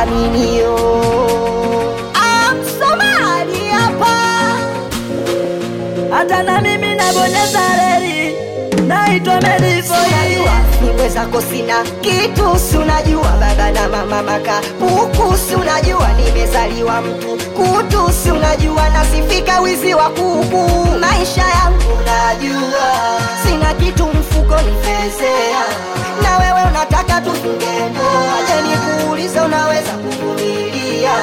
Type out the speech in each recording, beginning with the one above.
vitaminio Somali hapa hata na mimi nabonyeza reli naitwa Melifoi. Unajua nyimbo zako sina kitu, si unajua baba na mama maka puku, si unajua nimezaliwa mtu kutu, si unajua nasifika wizi wa kuku. Maisha yangu najua sina kitu mfukoni fezea, na wewe unataka tufunge ndoa. Je, nikuulize unaweza kuvumilia?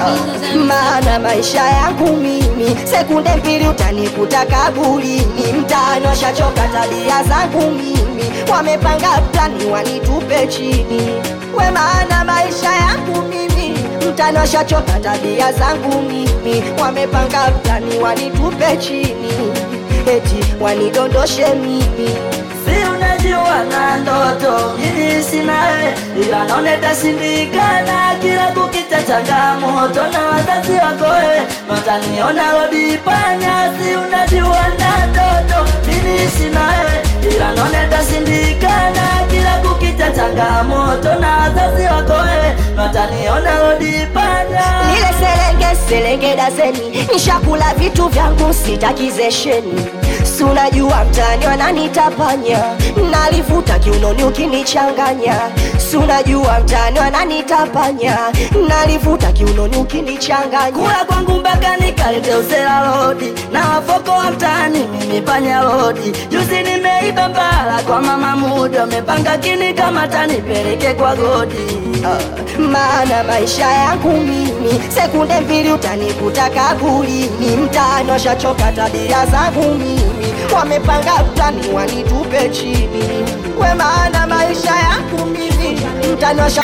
Maana maisha yangu mimi sekunde mbili utanikuta kaburini, mtaani washachoka tabia zangu mimi, wamepanga plani wanitupe chini. We, maana maisha yangu mimi mtaani washachoka tabia zangu mimi, wamepanga plani wanitupe chini, eti wanidondoshe mimi Si unajua na ndoto mimi sinaye, ila naona itashindikana kila kukicha changamoto na wazazi wako wewe wataniona rodi panya. Si unajua na ndoto mimi sinaye, ila naona itashindikana kila kukicha changamoto na wazazi wako wewe wataniona rodi panya. Lile selenge selenge dazeni, nishakula vitu vyangu sitakizesheni. Si unajua mtani wananitapanya, nalivuta kiunoni ukinichanganya. Si unajua mtani wananitapanya, nalivuta kiunoni ukinichanganya. kula kwangu mpaka nikalete usela lodi na wafoko wa mtaani mimi panya lodi juzi nimeiba mbala kwa mama muda amepanga kini kama tanipeleke kwa godi Ah, maana maisha yangu mimi sekunde mbili utanikuta kaburini, mtaani washachoka tabia zangu mimi, wamepanga plani wanitupe chini. We, maana maisha yangu mimi mtaani washa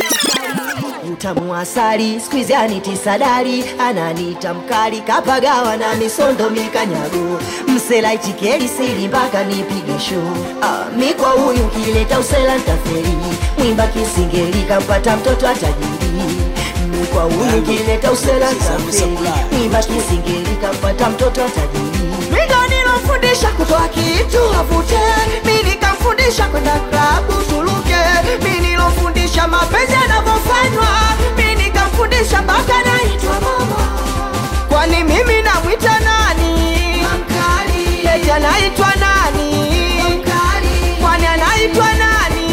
mtamu asali skwizi anitisa dali ananiita mkali kapagawa na misondo mikanyago msela ichikeli sili mpaka nipige show ah, mi kwa huyu kileta usela ntaferi mwimba kisingeli kampata mtoto atajiri mi kwa huyu kileta usela ntaferi mwimba kisingeli kampata mtoto atajiri mindo nilofundisha kutoa kitu avute mi nikamfundisha kwenda klabu tuluke mi nilofundisha mapenzi yanavyofanywa mi nikamfundisha mpaka naitwa mama kwani mimi namwita nani eti anaitwa nani kwani anaitwa nani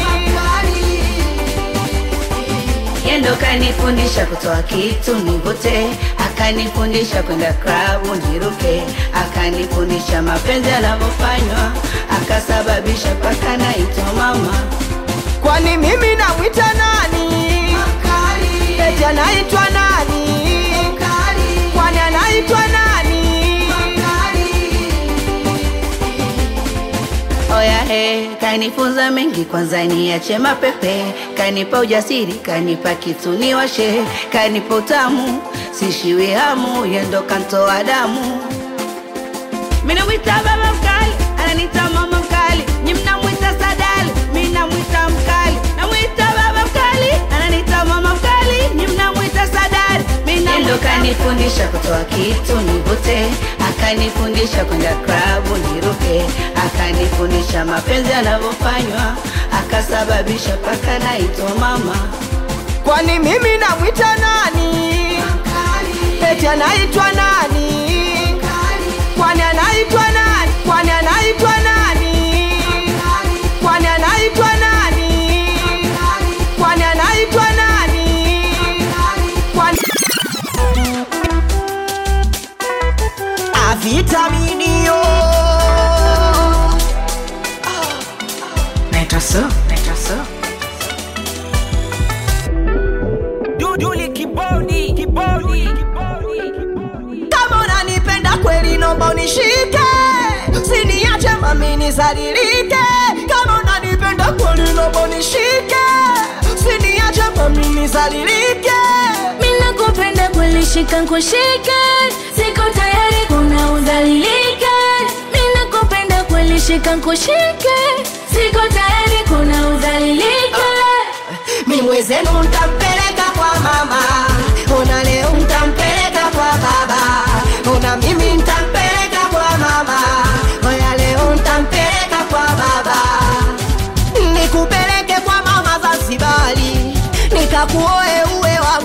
Yendo kanifundisha kutoa kitu nivute, akanifundisha kwenda klabu niruke, akanifundisha mapenzi yanavyofanywa, akasababisha paka naitwa mama. kwani mimi namwita nani eti anaitwa nani kwani anaitwa nani Oya he, kanifunza mengi, kwanza niache mapepe, kanipa ujasiri, kanipa kitu niwashe, kanipa utamu, sishiwi hamu, yendo kantoa damu. Mina mwita baba mkali, ananita mama mkali, nyi mnamwita sadali, mi namwita mkali, namwita baba mkali, ananita mama mkali, nyi mnamwita sadali, mi namwita kanifundisha kutoa kitu nivute, akanifundisha kwenda klabu niruke, akanifundisha mapenzi yanavyofanywa, akasababisha paka naitwa mama. kwani mimi namwita nani eti anaitwa nani kwani anaitwa nani kwani anaitwa nani kwani anaitwa nani kwani anaitwa nani kwani avitaminio Naitwa so, naitwa so. Duduli kibodi kibodi kama unanipenda kweli nomba unishike siniache mami nizalilike kama unanipenda kweli nomba unishike siniache mami nizalilike Mina kupenda kweli shika nkushike Siko tayari kuna udhalilike Mina kupenda kweli shika nkushike Siko tayari kuna udhalilike mi mwezenu ntampeleka kwa mama ona leo ntampeleka kwa baba ona mimi ntampeleka kwa mama oya leo ntampeleka kwa baba nikupeleke kwa mama Zanzibari nikakuoe uwe wangu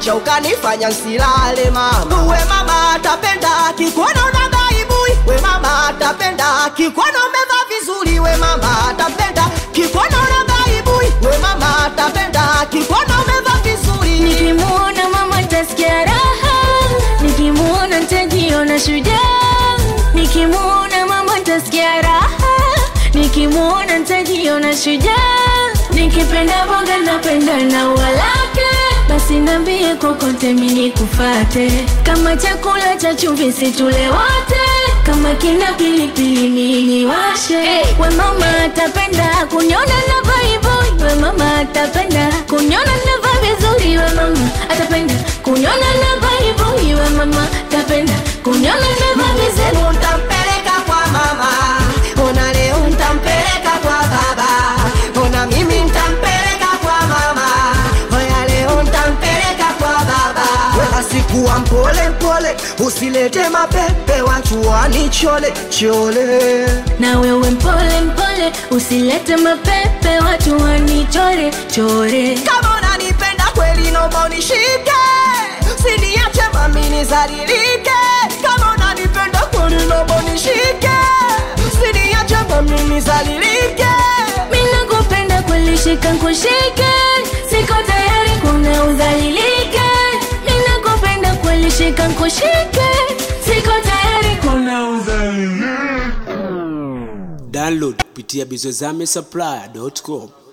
ukaniacha ukanifanya nsilale mama we mama atapenda kikuona unagaibui we mama atapenda kikuona umevaa vizuri we mama atapenda kikuona unagaibui we mama atapenda kikuona umevaa vizuri Nikimuona mama tasikia raha, nikimuona ntajiona shujaa. Nikimuona mama tasikia raha, nikimuona ntajiona shujaa. Nikipenda boga napenda na ua lake, basi nambie kokote mini kufate. Kama chakula cha chumvi situle wote, kama kina pilipili mini washe. We mama atapenda kunyona na vaibu, we mama atapenda kunyona na vaa vizuri, we mama atapenda kunyona na vaibu, we mama atapenda kunyona na vaa vizuri. Leo ntampeleka kwa mama, ona leo ntampeleka kwa baba, ona mimi ntampeleka kwa mama, oya leo ntampeleka kwa baba. Wala sikuwa mpole mpole, usilete mapepe watu wanichole chole. na wewe mpole mpole, usilete mapepe watu wanichore chore. Kama unanipenda kweli, naomba unishike, usiniache mami nizalilike. Kama unanipenda kweli, naomba unishike, usiniache mami nizalilike. Mimi nakupenda kweli, shika nkushike, siko tayari kuna udhalilike. Mimi nakupenda kweli, shika nkushike, siko tayari kuna Download kupitia bizozame supply.com.